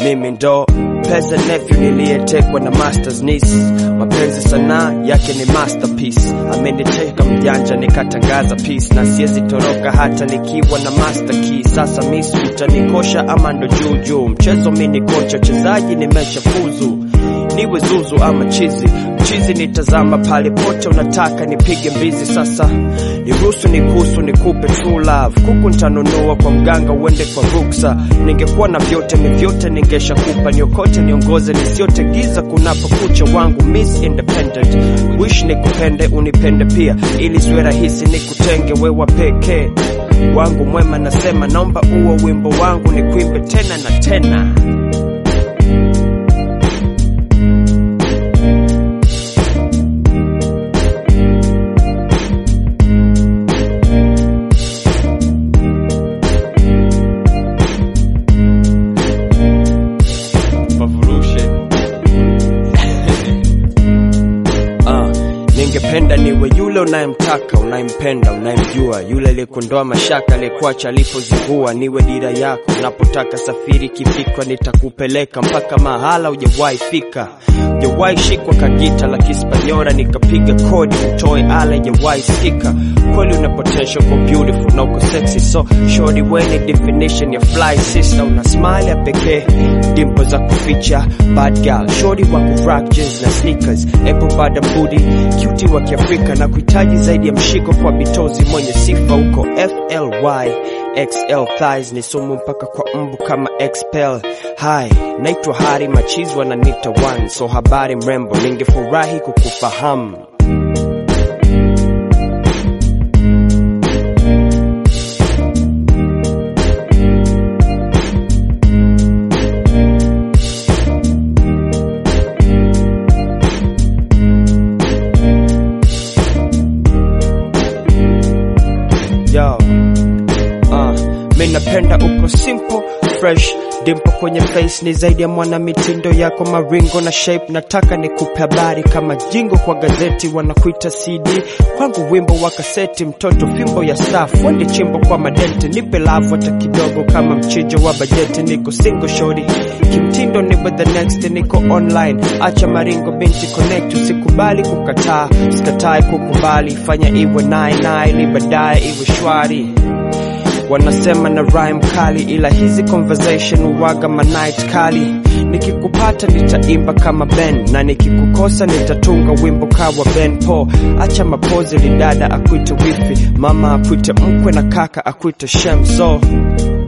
mimi ndo pesa nephew niliyetekwa na masters niece mapenzi sanaa yake ni masterpiece ameniteka mjanja nikatangaza peace na siwezi toroka hata nikiwa na master key sasa miss utanikosha ama ndo juu juu mchezo mi ni kocha chezaji nimeshafuzu niwe zuzu ama chizi mchizi nitazama pale pote unataka nipige mbizi sasa niruhusu nikuhusu nikupe true love kuku ntanunua kwa mganga uende kwa ruksa ningekuwa na vyote mi vyote ningeshakupa niokote niongoze nisiote giza kunapokucha wangu miss independent wish nikupende unipende pia ili siwe rahisi nikutenge wewa pekee wangu mwema nasema naomba uo wimbo wangu nikuimbe tena na tena Revolution. Ah, ningependa niwe yule unayemtaka unayempenda unayemjua yule aliyekondoa mashaka aliyekuacha alipozingua niwe dira yako unapotaka safiri kifikra nitakupeleka mpaka mahala hujawahi fika hujawahi shikwa kagita la kispanyora nikapiga kodi utoe ala hujawahi sikika kweli una potential kwa beautiful na uko sexy so shorty weni definition ya fly sister una smile ya pekee dimpo za kuficha bad girl shorty wa kurock jeans na sneakers apple bada mbudi cutie wa kiafrika na kuhitaji zaidi ya mshiko kwa bitozi mwenye sifa huko fly xl thighs ni sumu mpaka kwa mbu kama expel hi naitwa hari machizi wananita one so habari mrembo ningefurahi kukufahamu yo uh, mi napenda uko simple fresh dimpo kwenye face ni zaidi ya mwana mitindo yako maringo na shape nataka nikupe habari kama jingo kwa gazeti wanakuita cd kwangu wimbo wa kaseti mtoto fimbo ya staff wende chimbo kwa madenti nipe lavu hata kidogo kama mchijo wa bajeti niko single shori kimtindo niwe the next niko online acha maringo binti connect usikubali kukataa usikatae kukubali fanya iwe naye naye ili baadaye iwe shwari wanasema na rhyme kali ila hizi conversation uwaga manight kali nikikupata nitaimba kama ben na nikikukosa nitatunga wimbo kawa ben po acha mapozi lidada akwite wifi mama akwite mkwe na kaka akwite shem so